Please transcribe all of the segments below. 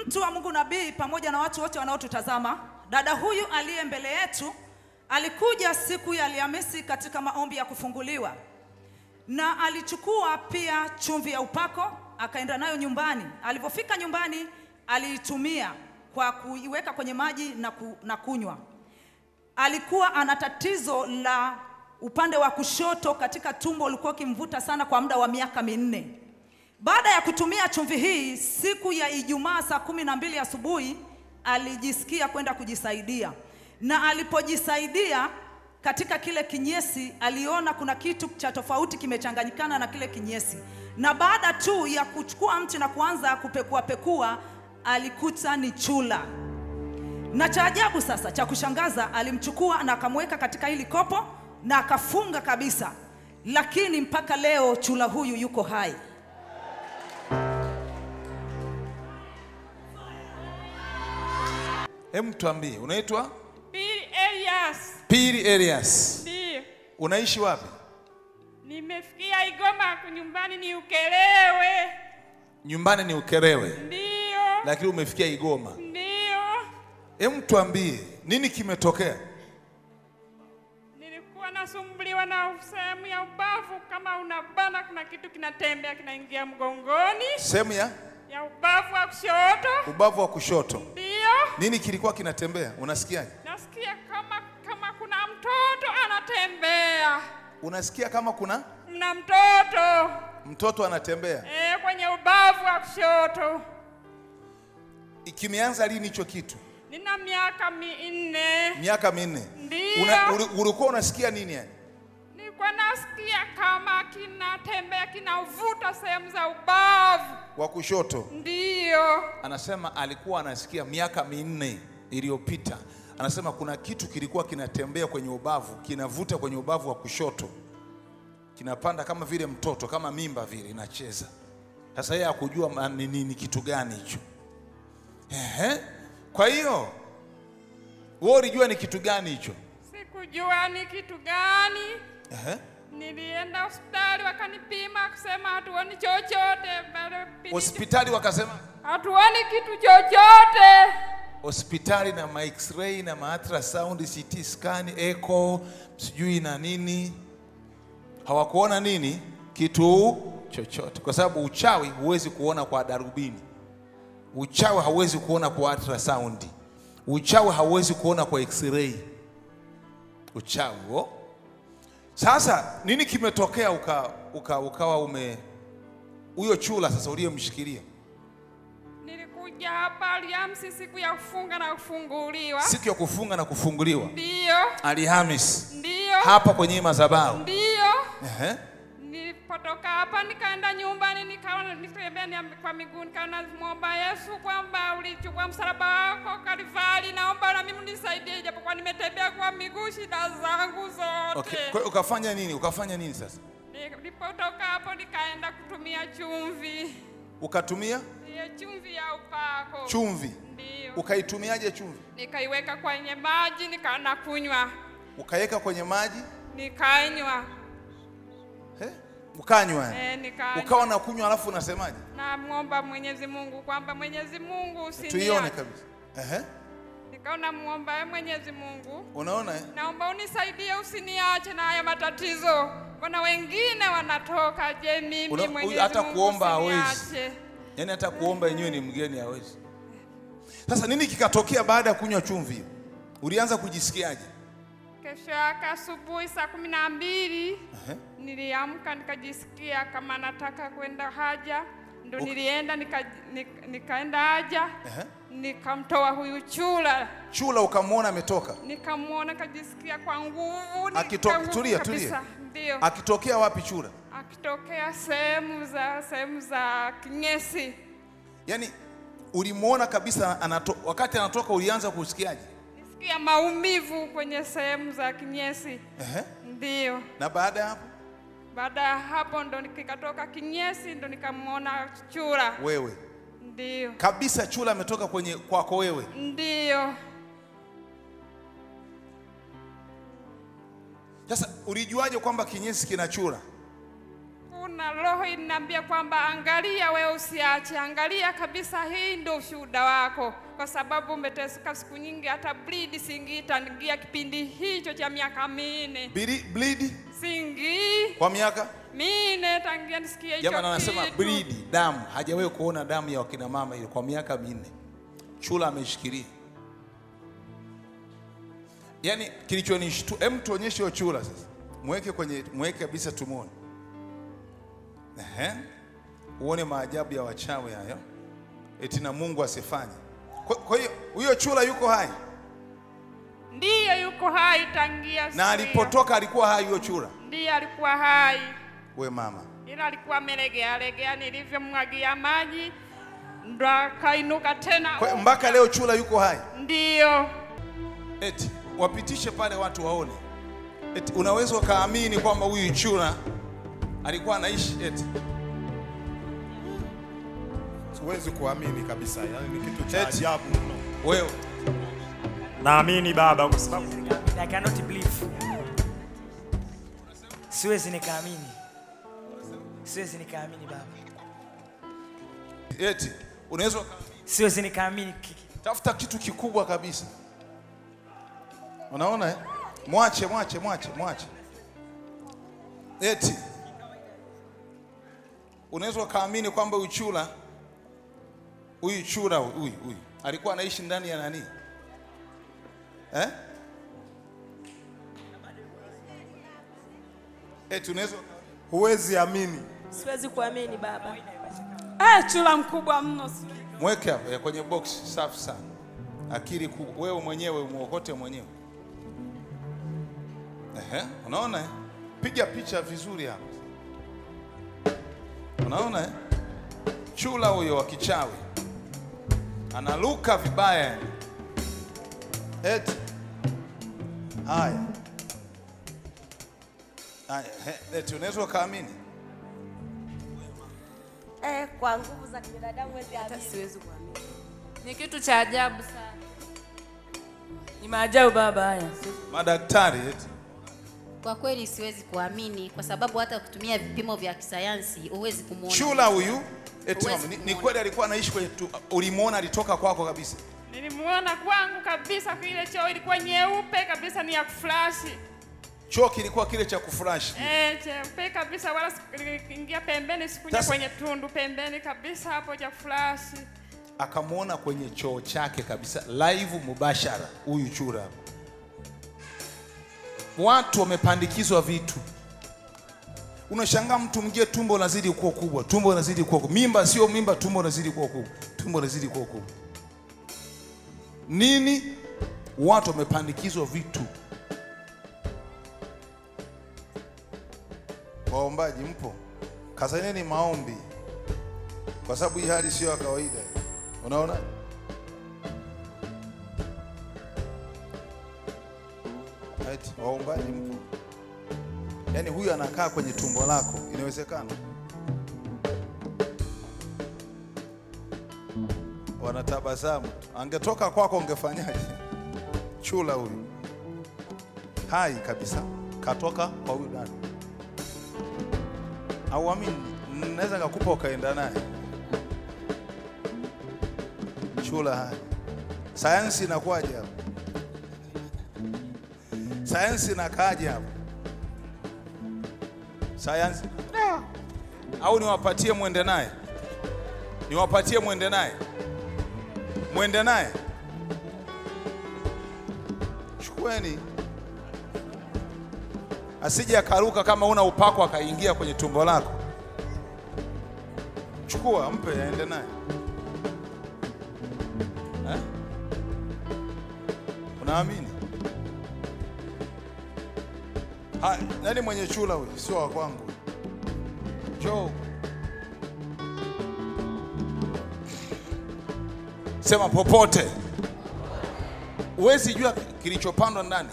mtu wa Mungu nabii pamoja na watu wote wanaotutazama, dada huyu aliye mbele yetu alikuja siku ya Alhamisi katika maombi ya kufunguliwa, na alichukua pia chumvi ya upako akaenda nayo nyumbani. Alivyofika nyumbani, aliitumia kwa kuiweka kwenye maji na, ku, na kunywa. Alikuwa ana tatizo la upande wa kushoto katika tumbo, ulikuwa ukimvuta sana kwa muda wa miaka minne. Baada ya kutumia chumvi hii, siku ya Ijumaa saa kumi na mbili asubuhi alijisikia kwenda kujisaidia, na alipojisaidia katika kile kinyesi aliona kuna kitu cha tofauti kimechanganyikana na kile kinyesi, na baada tu ya kuchukua mti na kuanza kupekua pekua, alikuta ni chula. Na cha ajabu sasa, cha kushangaza, alimchukua na akamweka katika hili kopo na akafunga kabisa, lakini mpaka leo chula huyu yuko hai. Hem, tuambie unaitwa Pili Elias. Pili Elias. Ndio. Unaishi wapi? Nimefikia Igoma nyumbani ni Ukelewe. Nyumbani ni Ukerewe, Ndio. lakini umefikia Igoma. Ndio. Hem, tuambie nini kimetokea? Nilikuwa nasumbuliwa na sehemu ya ubavu kama unabana, kuna kitu kinatembea kinaingia mgongoni Sehemu ya ya ubavu wa kushoto. ubavu wa kushoto, Ndio. nini kilikuwa kinatembea? Unasikiaje? Nasikia kama kama kuna mtoto anatembea. Unasikia kama kuna Mna mtoto mtoto anatembea. eh, kwenye ubavu wa kushoto. Kimeanza lini hicho kitu? Nina miaka minne. Miaka minne. Ndio. Una, uli- ulikuwa unasikia nini yani? Nilikuwa nasikia kama kinatembea kinavuta sehemu za ubavu. Wa kushoto. Ndiyo. Anasema alikuwa anasikia miaka minne iliyopita, anasema kuna kitu kilikuwa kinatembea kwenye ubavu, kinavuta kwenye ubavu wa kushoto, kinapanda kama vile mtoto, kama mimba vile inacheza. Sasa yeye hakujua ma- ni nini kitu gani hicho. Ehe, kwa hiyo wewe ulijua ni kitu gani hicho? Sikujua ni kitu gani. Ehe. Nilienda hospitali wakanipima kusema hatuoni chochote. bado pili- Hospitali wakasema Hatuoni kitu chochote. hospitali na ma x-ray na ma ultrasound, CT scan, echo, sijui na nini, hawakuona nini kitu chochote, kwa sababu uchawi huwezi kuona kwa darubini, uchawi hauwezi kuona kwa ultrasound, uchawi hauwezi kuona kwa x-ray, uchawi huo. Sasa nini kimetokea uka, uka, ukawa ume huyo chula sasa uliyemshikilia Nilikuja hapa Alhamisi siku ya kufunga na kufunguliwa. siku ya kufunga na kufunguliwa Ndiyo. Alhamis Ndiyo. hapa kwenye hii madhabahu. Ndiyo. Ehe. Nilipotoka hapa nikaenda nyumbani, nikaona nitembea ni- kwa miguu, nikaona muomba Yesu kwamba ulichukua msalaba wako Kalvari, naomba na mimi unisaidie, japokuwa nimetembea kwa miguu shida zangu zote. Okay. Kwa hiyo ukafanya nini? Ukafanya nini sasa? Nilipotoka hapo nikaenda kutumia chumvi, Ukatumia ile chumvi ya upako chumvi. ndio Ukaitumiaje chumvi? nikaiweka kwenye maji nikaana kunywa, Ukaweka kwenye maji nikanywa eh? Ukanywa eh, nikanywa. ukawa na kunywa, alafu unasemaje? Namwomba Mwenyezi Mungu kwamba Mwenyezi Mungu Tuione usiniache. kabisa. Ehe. Nikaona muomba eh, Mwenyezi Mungu, Unaona eh? naomba unisaidie, usiniache na haya matatizo. Mbona wengine wanatoka, je mimi Una- huyu Mwenyezi hata Mungu kuomba hawezi. usiniache. Yaani hata kuomba yenyewe ni mgeni hawezi. Sasa nini kikatokea baada ya kunywa chumvi hiyo? Ulianza kujisikiaje? Kesho yake asubuhi saa kumi na mbili Ehe. niliamka nikajisikia kama nataka kwenda haja, ndo Uka- nilienda nika, nika, nikaenda haja Ehe. nikamtoa huyu chula Chula ukamwona ametoka. nikamwona kajisikia kwa nguvu Akito- nika- nguvu tulia, kabisa. tulia. Ndio Akitokea wapi chura? akitokea sehemu za sehemu za kinyesi, Yaani ulimwona kabisa anato, wakati anatoka ulianza kusikiaje? nisikia maumivu kwenye sehemu za kinyesi. Ehe. Ndio Na baada ya hapo baada ya hapo ndo nikikatoka kinyesi, ndo nikamwona chura. wewe Ndio kabisa chura ametoka kwenye kwako wewe. ndio Sasa ulijuaje kwamba kinyesi kina chura? kuna roho inaniambia kwamba angalia, wewe usiache, angalia kabisa, hii ndio ushuhuda wako, kwa sababu umeteseka siku nyingi, hata bleed singii tangia kipindi hicho cha miaka minne, Bili- bleed singii kwa miaka minne tangia nisikie hicho jamani, anasema kitu. bleed, damu. Hajawahi kuona damu ya wakina mama ile kwa miaka minne. Chula ameshikilia. Yaani kilichonishtua, hem, tuonyeshe hiyo chula sasa, mweke kwenye, mweke kabisa tumuone. Ehe, uone maajabu ya wachawi hayo, eti na Mungu asifanye. Kwa kwa hiyo huyo chula yuko hai Ndiyo, yuko hai tangia siku na hiyo. alipotoka alikuwa hai huyo chura. Ndiyo, alikuwa hai We mama, ila alikuwa amelegea legea, nilivyomwagia maji ndo akainuka tena. kwa, mpaka leo chura yuko hai. Ndiyo, Eti wapitishe pale watu waone. Eti unaweza ukaamini kwamba huyu chura alikuwa anaishi eti. Siwezi kuamini kabisa, yani ni kitu cha Eti. ajabu mno. Wewe Naamini baba kwa sababu I cannot believe. Siwezi nikaamini. Siwezi nikaamini baba. eti unaweza uka- Siwezi nikaamini kiki. tafuta kitu kikubwa kabisa. Unaona eh? Mwache, mwache, mwache, mwache. Eti unaweza ukaamini kwamba huyu chura huyu chura huyu huyu alikuwa anaishi ndani ya nani eh? Eti unaweza Huwezi amini. Siwezi kuamini baba. Eh, chula mkubwa mno. mweke hapo eh, kwenye box safi sana. Akili kubwa, wewe mwenyewe umuokote mwenyewe. Ehe, unaona eh? Piga picha vizuri hapo. Unaona eh? Chula huyo wa kichawi analuka vibaya yani. Eti haya haya, he, eti unaweza ukaamini Eh, kwa nguvu za kibinadamu huwezi amini. siwezi kuamini. Ni kitu cha ajabu sana. Ni maajabu baba haya. madaktari eti Kwa kweli siwezi kuamini kwa sababu hata kutumia vipimo vya kisayansi huwezi kumuona. Chula huyu eti Huwezi mama, ni, ni kumuona. kweli alikuwa anaishi kwenye tu, ulimuona alitoka kwako kabisa. nilimuona kwangu kabisa, ile choo ilikuwa nyeupe kabisa, ni ya kuflashi Choo kilikuwa kile cha kufurashi. eh, cheupe kabisa, wala ingia pembeni, sikuja Sasa- kwenye tundu pembeni kabisa hapo cha kuflashi. Akamwona kwenye choo chake kabisa live mubashara huyu chura. hapa. Watu wamepandikizwa vitu. Unashangaa mtu mwingine tumbo lazidi kuwa kubwa, tumbo lazidi kuwa kubwa. Mimba sio mimba, tumbo lazidi kuwa kubwa. Tumbo lazidi kuwa kubwa. Nini? Watu wamepandikizwa vitu. Waombaji mpo? Kazaneni maombi, kwa sababu hii hali sio ya kawaida. Unaona? Eti, waombaji mpo? Yaani huyu anakaa kwenye tumbo lako, inawezekana? Wanatabasamu. Angetoka kwako ungefanyaje? Chula huyu hai kabisa, katoka kwa huyu dada. Auamini, naweza ngakupa ukaenda naye. Chula hai. Sayansi inakuwaje hapo? Sayansi inakaaje hapo? Sayansi au niwapatie mwende naye? Niwapatie mwende naye? Mwende naye? Chukueni, asije akaruka kama una upako akaingia kwenye tumbo lako. Chukua, mpe aende naye eh? Unaamini? Ha, nani mwenye chula huyu? Sio wa kwangu. Njoo. Sema popote. Huwezi jua kilichopandwa ndani.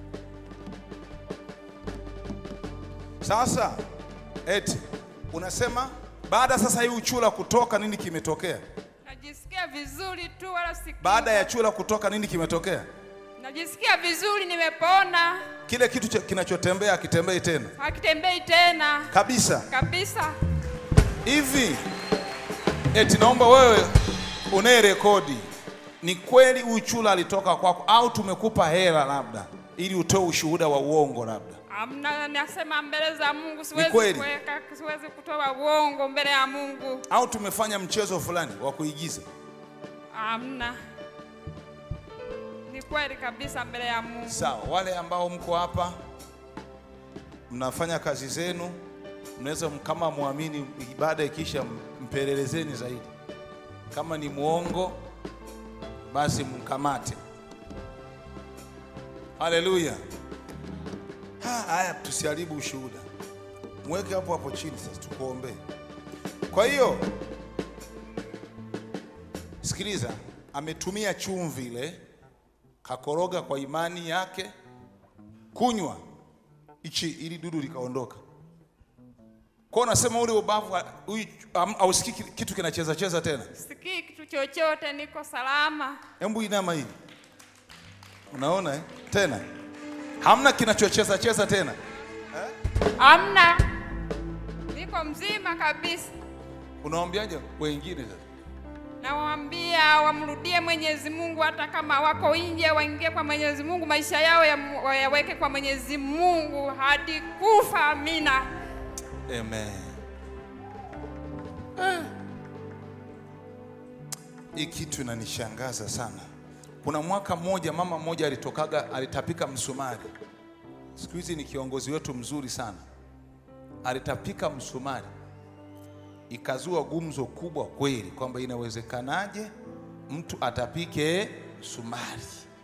Sasa eti unasema baada sasa hii uchula kutoka nini kimetokea? Najisikia vizuri tu, wala siku Baada ya chula kutoka nini kimetokea? najisikia vizuri, nimepona. kile kitu cha- kinachotembea akitembei tena hakitembei tena kabisa kabisa. hivi. Eti naomba wewe unaye rekodi, ni kweli huyu chula alitoka kwako au tumekupa hela labda ili utoe ushuhuda wa uongo labda? Amna, nasema mbele za Mungu siwezi kweli? kuweka, siwezi kutoa uongo mbele ya Mungu. au tumefanya mchezo fulani wa kuigiza? Amna, ni kweli kabisa mbele ya Mungu. Sawa, wale ambao mko hapa mnafanya kazi zenu, mnaweza m- kama muamini, ibada ikisha m- mpelelezeni zaidi. Kama ni mwongo, basi mkamate. Haleluya! Ha, Haya, tusiharibu ushuhuda, mweke hapo hapo chini. Sasa tukuombee. Kwa hiyo sikiliza, ametumia chumvi ile kakoroga kwa imani yake, kunywa ichi ili dudu likaondoka. Kwa unasema ule ubavu ha- huyu am- hausikii ki- kitu kinacheza cheza tena. Sikii kitu chochote, niko salama. Hebu inama hivi, unaona eh? Tena hamna kinachocheza cheza tena. Amna, niko mzima kabisa. Unawaambiaje wengine sasa? Nawaambia wamrudie Mwenyezi Mungu, hata kama wako nje, waingie kwa Mwenyezi Mungu, maisha yao ya- wayaweke kwa Mwenyezi Mungu hadi kufa. Amina. Amen. Hii kitu inanishangaza sana. Kuna mwaka mmoja mama mmoja alitokaga alitapika msumari. Siku hizi ni kiongozi wetu mzuri sana. Alitapika msumari, ikazua gumzo kubwa kweli kwamba inawezekanaje mtu atapike msumari,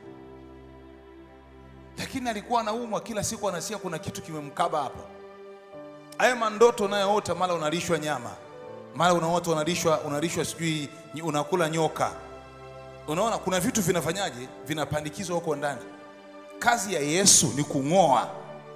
lakini alikuwa anaumwa kila siku, anasikia kuna kitu kimemkaba hapa haya mandoto unayoota, mara unalishwa nyama, mara unaota unalishwa unalishwa sijui nyi- unakula nyoka. Unaona kuna vitu vinafanyaje, vinapandikizwa huko ndani. Kazi ya Yesu ni kung'oa.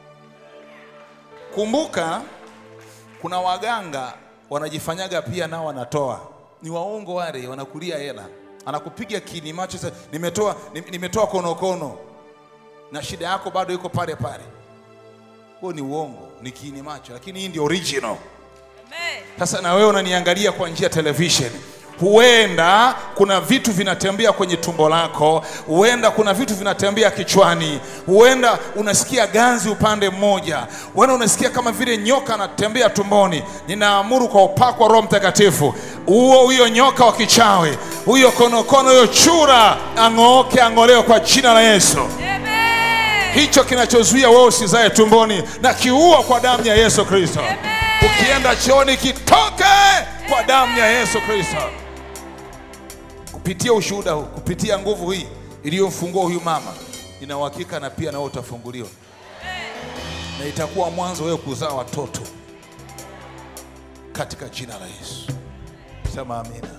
Kumbuka kuna waganga wanajifanyaga pia nao wanatoa, ni waongo wale, wanakulia hela, anakupiga kini macho, sasa nimetoa nim- nimetoa konokono na shida yako bado iko pale pale. Huo ni uongo, ni kiini macho, lakini hii ndio original. Sasa na wewe unaniangalia kwa njia ya television, huenda kuna vitu vinatembea kwenye tumbo lako, huenda kuna vitu vinatembea kichwani, huenda unasikia ganzi upande mmoja, huenda unasikia kama vile nyoka anatembea tumboni. Ninaamuru kwa upako wa Roho Mtakatifu, huo huyo nyoka wa kichawi, huyo konokono, huyo chura ang'ooke, ang'olewe kwa jina la Yesu hicho kinachozuia wewe usizae tumboni na kiua kwa damu ya Yesu Kristo. Ukienda chooni kitoke kwa damu ya Yesu Kristo. Kupitia ushuhuda huu, kupitia nguvu hii iliyomfungua huyu mama, nina uhakika na pia nawe utafunguliwa, na itakuwa mwanzo wewe kuzaa watoto katika jina la Yesu. Sema amina.